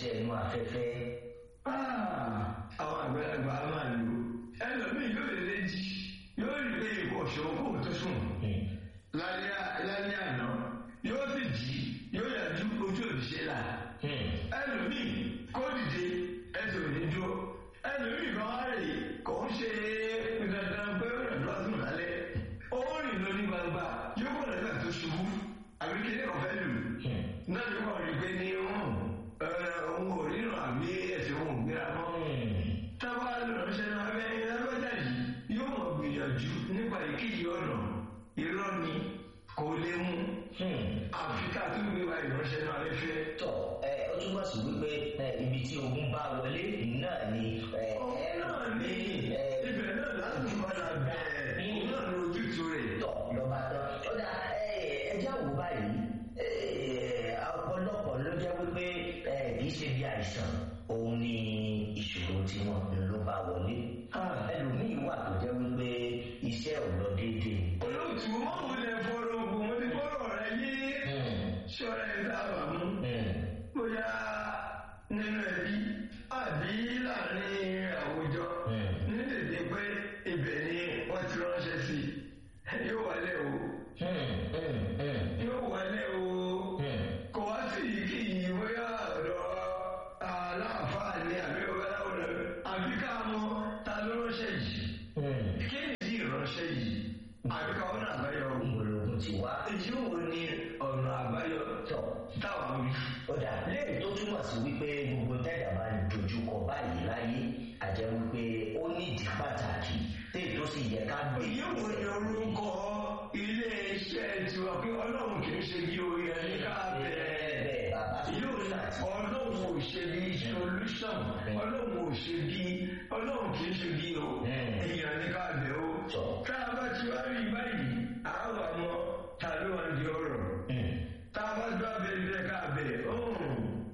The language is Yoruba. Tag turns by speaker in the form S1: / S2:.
S1: iṣẹ́ inú afẹ́fẹ́.
S2: àwọn àgbàlagbà á máa lò ẹlòmíì yóò lè lè jí yóò rí pé ìwọ ṣòwò kò tó sùn lálẹ́ lálẹ́ àná yóò sì jí yóò yàjú ojú òṣìṣẹ́ là ẹlòmíì kó dìde ẹsẹ̀ òní dúró ẹlòmíì kan á rè kò ń ṣe dandan pé ó rẹ̀ lọ́sùn lálẹ́ ó rìn lórí gbangba yóò kọ̀ lẹ́gbà tó ṣubú àbí kí ní ọ̀fẹ́ lù náà ní wọ́n rí pé ní òun ò ríran àbí ẹ̀sìn òun ò gbéra mọ́ táwa lọ́sẹ̀ náà bẹ́ẹ̀ lágbájá yìí yóò mọ̀ gbìyànjú nípa ìkéyìí ọ̀nà irọ́ ni kò lè mú àfi ká tún gbé wa ìránṣẹ́ náà lẹ́fẹ́.
S1: tọ ẹ ó túmọ̀ sí wípé ẹ, ibi tí ogun bá wọlé náà ni ẹ, ẹ
S2: náà ní
S1: ẹ,
S2: ibẹ̀ náà láti padà bẹ̀ẹ̀ òun náà ní ojútùú rẹ̀.
S1: tọ̀ lọ́ba tán. ó dà ẹja wò báyìí ẹ, ọ̀pọ̀lọpọ̀ ló jẹ́ wípé ẹ, kì í ṣe bí àìsàn òun ni ìṣòro tí wọn ló bá wọlé. ẹlòmíì wà tó jẹ́ wípé iṣẹ́ ò lọ déédéé.
S2: olóòtú mọ́mú lẹ fọ́rọ̀ ogun mo ti fọ́rọ̀ rẹ yé ṣọ́ra ẹ̀ dábàá mú bóyá nínú ẹbí àbí láàrin àwùjọ ní tètè pé ibẹ̀ ni wọ́n ti ránṣẹ́ sí i yóò wálé o yóò wálé o kò wá sí kí bóyá ọ̀dọ̀ aláàfáà ní àbí babaláwo rẹ̀ àbí ká mọ ta ló ránṣẹ́ yìí kí ni ìránṣẹ́ yìí àbí ká ọ̀nà àbáyọ
S1: ìgbòlógún ti wá.
S2: èyí wo ni ọ̀nà àbáyọ
S1: tọ̀
S2: táwọn wí.
S1: ó dà lẹ́yìn tó túmọ̀ sí wípé gbogbo tẹ́jà máa ń dojúkọ báyìí láyé àjẹ́ wípé ó nídìí pàtàkì téè tó sì yẹ ká gbé.
S2: èyí wo ni orúkọ ilé iṣẹ́ tiwa pé ọlọ́run kì í ṣe bí orí ẹni ká bẹ̀rẹ̀
S1: bẹ́ẹ̀ bàbá
S2: yóò ní ọlọ́run ò ṣe bí solution ọlọ́run ò ṣe bí